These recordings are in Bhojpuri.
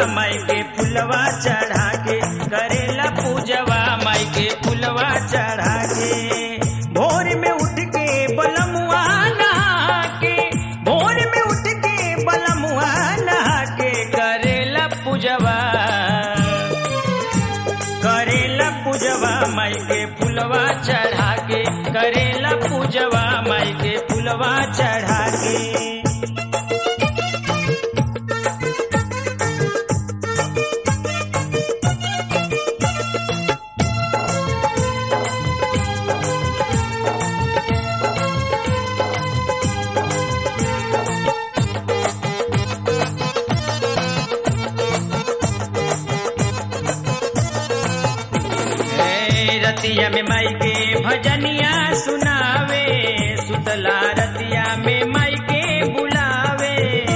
माई के फुलवा चढ़ा के करेला पूजवा माई के फुलवा चढ़ा के भोर में उठ के बलमुआ नहा के भोर में उठ के बलमुआ नहा के करेला पूजवा करेला पूजवा माई के फुलवा चढ़ा के करेला पूजवा माई के फुलवा चढ़ा के ए, रतिया में माई के भजनिया सुनावे सुतला रतिया में माई के बुलावे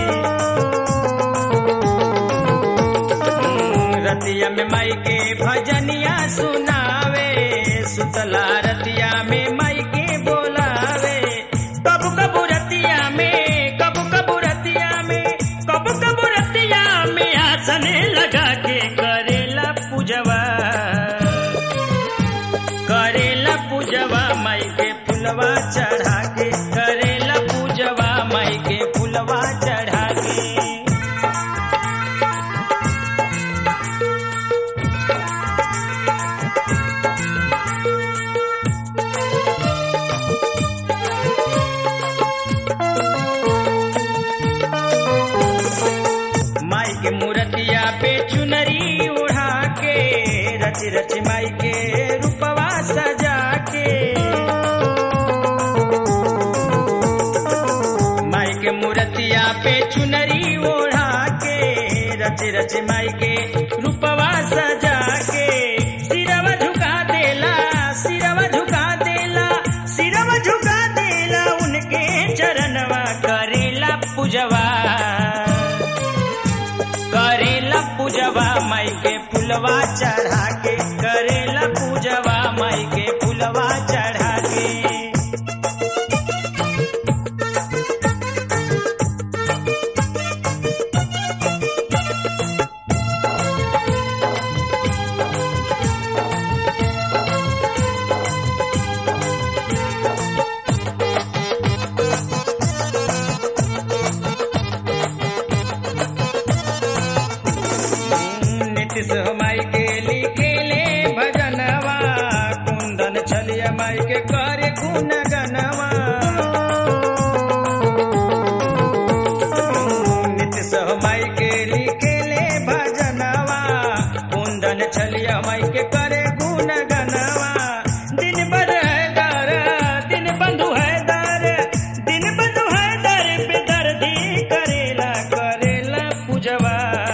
हम्म, रतिया में माई के भजनिया सुनावे सुतला रतिया में माई के बोलावे कबू कबू रतिया में कबू कबू रतिया में कबू कबू रतिया में आसन लगा के करेला पूजवा करेला पूजवा माई के फुलवा चढ़ा के करेला पूजवा माई के फुलवा चढ़ा के माई के मूर्तिया पे चुनरी उड़ा के रच रच माई के रूपवा सजा के माई के मूर्तिया पे चुनरी ओढ़ा के रच रच माई के रूपवा सजा के सिरवा झुका देला सिरवा झुका देला सिरवा झुका देला उनके चरणवा करेला पूजवा करेला पूजवा माई के फुलवा चढ़ा के करेला पूजवा माई के फुलवा चढ़ा के नीतीश माई के लिखेले भजनवा कुंदन छलिया माई के करे गुण गनवा नीतीश माई के लिखेले भजनवा कुंदन छलिया माई के करे गुण गनवा दिन भर है दर दिन बंधु है दर दिन बंधु है दर पे दर्दी करेला करेला पूजवा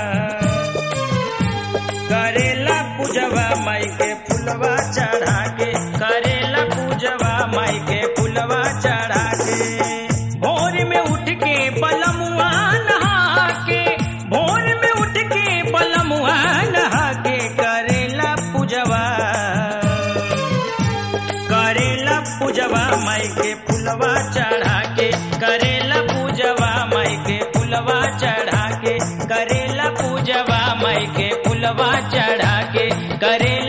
करेला पूजवा माई के फुलवा चढ़ा के करेला पूजवा माई के फुलवा चढ़ा के भोर में उठ के बलमुआ नहा के भोर में उठ के बलमुआ नहा के करेला पूजवा करेला पूजवा माई के फुलवा चढ़ा के करेला पूजवा माई के फुलवा चढ़ा के करेला पूजवा माई के फुलवा चढ़ा के करे